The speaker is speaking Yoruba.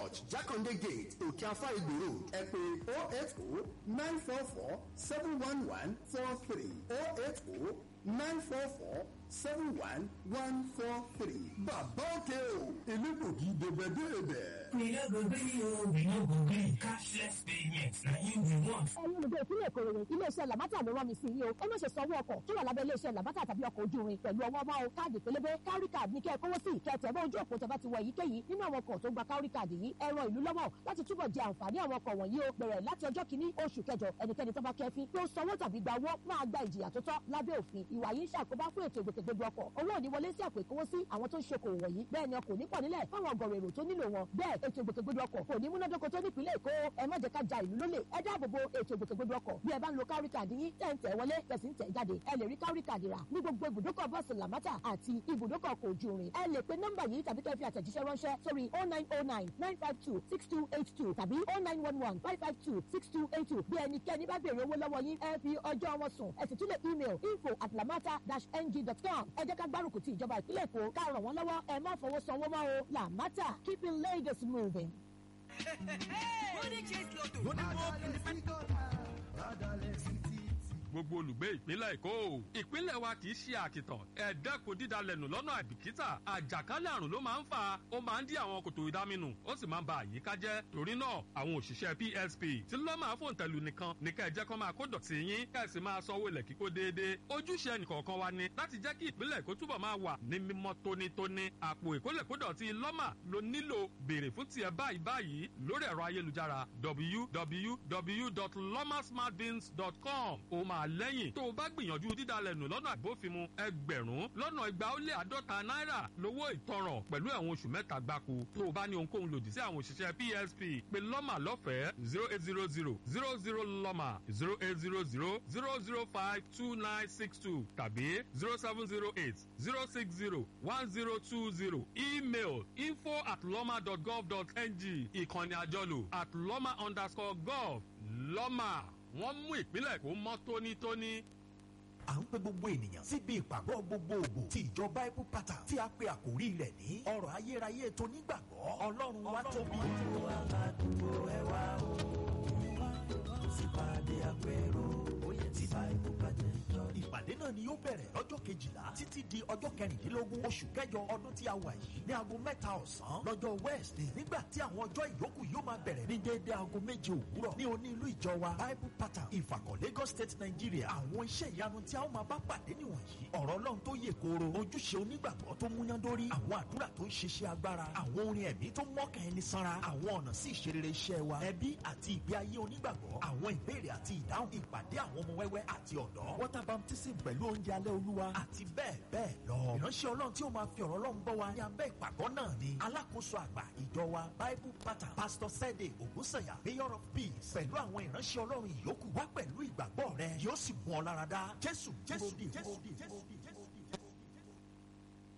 church jákàndé gate òkè afá ìgbò road ẹ pè oh eight oh nine four four seven one one four three oh eight oh nine four four seven one one four three. bàbá òkè o elégbògi dèbèdèbè. We no go gree o, we no go gree. Cashless payment na im we want. ẹ̀yin olùgbé ìpínlẹ̀ Ìkòròdú iléeṣẹ́ làbátà ló rán mi sí yìí o ẹ má ṣe sanwó ọkọ̀ tó wà lábẹ́ iléeṣẹ́ làbátà tàbí ọkọ̀ ojú irin pẹ̀lú ọwọ́ ọmọ o káàdì pélébé kárí káàdì ní kẹ́ ẹ kówó sí kẹ́ ẹ tẹ̀ mọ́ ojú òpó tẹ́ bá ti wọ èyíkéyìí nínú àwọn ọkọ̀ tó gba kárí káàdì yìí ẹ ran ìlú lọ́wọ́ láti túbọ̀ jẹ àǹfààní àwọn ọkọ̀ wọ̀nyí o bẹ̀rẹ̀ láti ọjọ́ kìíní oṣù kẹjọ ẹnikẹ́ni tó bá kẹ́fín pé ó sanwó tàbí gba owó máa gba ìjìyà tó tọ́ lábẹ́ òfin ìwà yìí ń ṣàkóbá fún ètò ìgbòkègbodò ọkọ̀ owó ò ní wọlé sí àpò ìkówósí àwọn tó ń ṣe okòwò wọ̀nyí bẹ́ẹ̀ ni ọkọ̀ ò ní pọ̀ nílẹ̀ fáwọn ọgọ̀rọ̀ èrò tó nílò wọn bẹ́ẹ̀ ètò ìgbòkègbodò ọkọ̀ kò ní múnádóko tó nípìnlẹ̀ Èkó ẹ má jẹ́ ká ja ìlú lólè ẹ dáàbò bo ètò ìgbòkègbodò ọkọ̀ bí ẹ bá ń lo kárí kàdí yín tẹ̀ ń tẹ̀ wọlé tẹ̀sí ń tẹ̀ jáde ẹ lè rí kárí kàdí rà ní gbogbo ibùdókọ̀ bọ́ọ̀sì làmátà àti ibùdókọ̀ ọkọ̀ ojú irin ẹ lè pe nọ́mbà yìí tàbí kẹ́ fi àtẹ̀jíṣẹ́ ránṣẹ́ sórí oh nine oh nine nine five two six two eight two tàbí oh nine one one five five two six two eight two bí ẹnikẹ́ni bá béèrè owó lọ́wọ́ yín ẹ fi ọjọ́ wọn sùn ẹ sì tún lè email info at lamata dash ng dot com ẹ jẹ́ ká gbárùkù ti ìjọba ìpínlẹ̀ Èkó ká ràn wọ́n lọ́wọ́ ẹ má fọwọ́ sanwó mọ́ o Lamata keeping Lagos moving. Golden Chase Lotto. gbogbo olùgbé ìpínlẹ̀ èkó ìpínlẹ̀ wa kì í ṣe àkìtàn ẹ dẹ́kun dídalẹ̀nù lọ́nà àìbìkítà àjàkálẹ̀ àrùn ló máa ń fà ó máa ń dí àwọn kòtò ìdáminù ó sì máa ń ba àyíká jẹ́ torí náà àwọn òṣìṣẹ́ PSP tí ló máa fòun tẹ̀lú nìkan ní ká ẹ jẹ́ kó máa kó dọ̀tí yín ká ẹ sì máa sanwó ilẹ̀ kíkó déédéé ojúṣe ẹnìkọ̀ọ̀kan wa ni láti jẹ́ kí ìpínlẹ̀ èkó túbọ̀ máa wà ní mímọ́ tónítóní àpò ìkólẹ̀kódọ̀tí lọ́mà ló nílò béèrè fún tiẹ̀ báyìí báyìí lórí ẹ̀rọ ayélujára www.lomasmartbins.com ó máa lẹ́yìn tó o bá gbìyànjú dídalẹ̀nù lọ́nà àbófinmu ẹgbẹ̀rún lọ́nà igba ó lé àádọ́ta náírà lówó ìtanràn pẹ̀lú ẹ̀wọ̀n oṣù mẹ́ta gbáko tó o bá ní ohunkóhun lòdì sí àwọn òṣìṣẹ́ PSP pé lọ́mà lọ́fẹ̀ẹ́ zero eight zero zero zero zero lọ́mà zero eight zero zero zero zero five two nine six two tàbí zero seven zero eight zero six zero one zero two zero email info at lọ́mà dot gov dot ng ìkànnì àjọlò at lọ́mà underscore gov lọ́mà wọ́n mú ìpínlẹ̀ kó mọ́ tónítóní. à ń pe gbogbo ènìyàn síbi ìpàgọ́ gbogbogbò ti ìjọ bible pattern tí a pe àkórí rẹ̀ ní ọ̀rọ̀ ayérayé tó nígbàgbọ́ ọlọ́run wa tóbi. aládùúgbò ẹ wá o sípàdé àpérò oyè tí bible pattern jọ. ìpàdé náà ni yóò bẹ̀rẹ̀ lọ́jọ́ kejìlá títí di ọjọ́ kẹrìndínlógún oṣù kẹjọ ọdún tí a wà yìí ní aago mẹ́ta ọ̀sán lọ́jọ́ wednesday nígbà tí àwọn ọjọ́ ìyókù yóò máa bẹ̀rẹ̀ ní déédéé aago méje òwúrọ̀ ní oní ìlú ìjọ wa bible pattern ìfàkọ̀ lagos state nigeria àwọn iṣẹ́ ìyanu tí a ó máa bá pàdé nìwọ̀nyí ọ̀rọ̀ ọlọ́run tó yè kooro ojúṣe onígbàgbọ́ tó múyándórí àwọn àdúrà tó ń ṣiṣẹ́ agbára àwọn orin ẹ̀mí tó mọ́kàn ẹni sanra àwọn ọ̀nà sí ìṣerere iṣẹ́ wa ẹbí àti ìgbé ayé onígbàgbọ́ àwọn ìbéèrè àti ìdáhùn ìpàdé àwọn ọmọ wẹ́wẹ́ àti ọ̀dọ́ water baptism pẹ̀lú oúnjẹ alẹ́ olúwa àti bẹ́ẹ̀ bẹ́ẹ̀ lọ. ìránṣẹ́ ọlọ́run tí ó máa fi ọ̀rọ̀ ọlọ́run bọ́ wa ní abẹ́ ìpàgọ́ náà ni alákòóso àgbà ìjọ wa bible pattern pastor sede ògúnsànyà mayor of peace pẹ̀lú àwọn ìránṣẹ́ ọlọ́run ìyókù wá pẹ̀lú ìgbàgbọ́ rẹ yóò sì mú ọ lára dá jésù jésù jésù jésù.